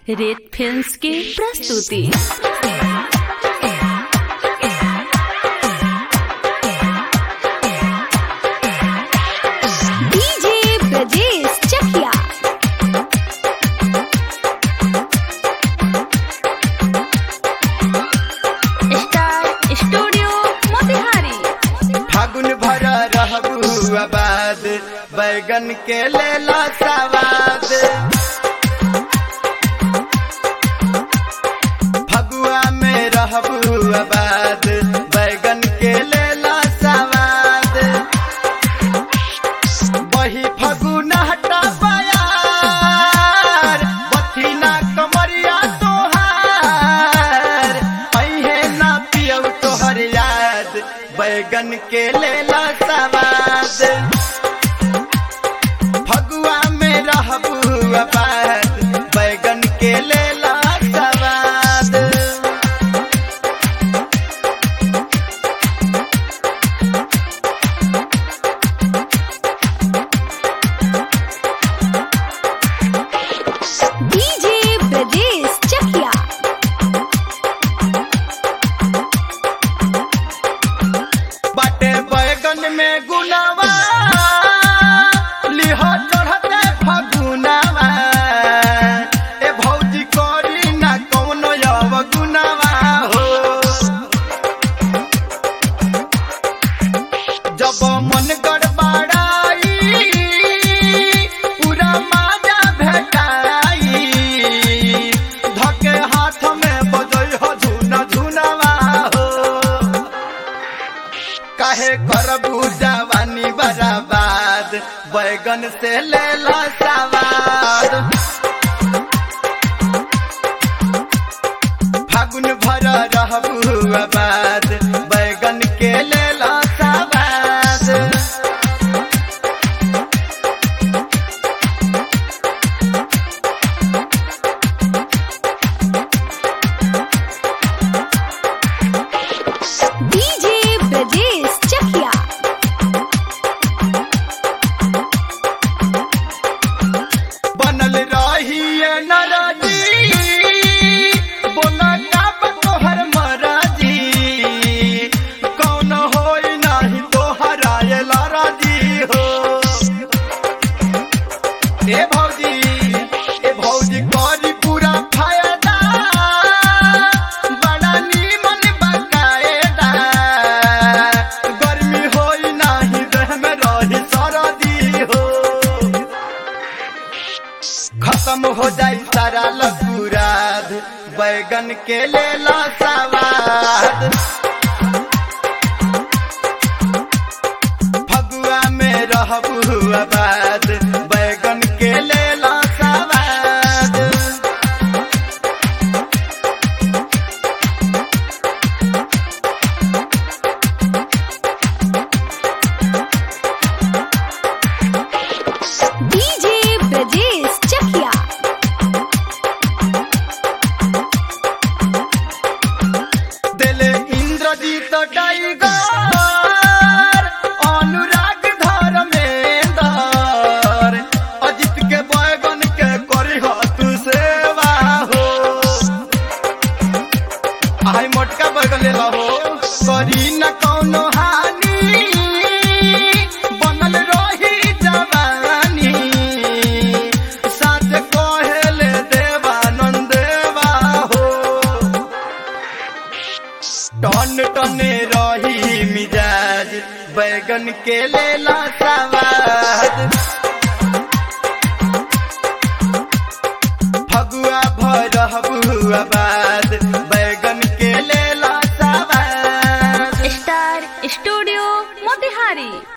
रेत फिल्म्स की प्रस्तुति DJ Brajesh Chakiya star studio Motihari फागुन भर रहबू आबाद बैगन के लेला सवाद फगुआ में रहबू आबाद बैगन के लेला सवाद वही फगुन हटा बयार बथिना कमरिया तोहार अहे ना पियौ तोहर याद बैगन के लेला सवाद फगुआ में रहबू आबाद बैगन के लेला सवाद डीजे ब्रजेश चकिया बाटे बैगन में गुनावा लिह चढ़ते फगुनावा ए भौजी करी ना कौनो यव गुनावा हो जब मन गड़बड़ाई पूरा माजा भेटाई धके हाथ में बजई हो झुना झुनावा हो काहे करबू जवानी बराबाद बैगन से ले लो सवाद फागुन भर रहबू आबाद बैगन के ले लो सवाद डीजे ब्रजेश चकिया बनल रही नरजी बोला काप तोहर मराजी कौन होई नाही तोहरा ये लराजी हो ए भौजी ए भौजी करी पूरा फायदा बड़ा नीमन बकायदा गर्मी होई नाही देह में रही सरदी हो खत्म हो जाई सारा लकुराद बैगन के लेला सवाद फगुआ में रहबू आबाद बैगन के लेला सवाद डीजे ब्रजेश चकिया दिले इंद्रजीत टाइगर अनुराग धर्मेंदर अजित के बैगन के करी हो तू सेवा हो आई मोटका बैगन ले हो करी न कौनो हानि बनल रही जवानी साथ कहेले देवानंद देवा हो टन टने रही मिजाज बैगन के लेला सवाद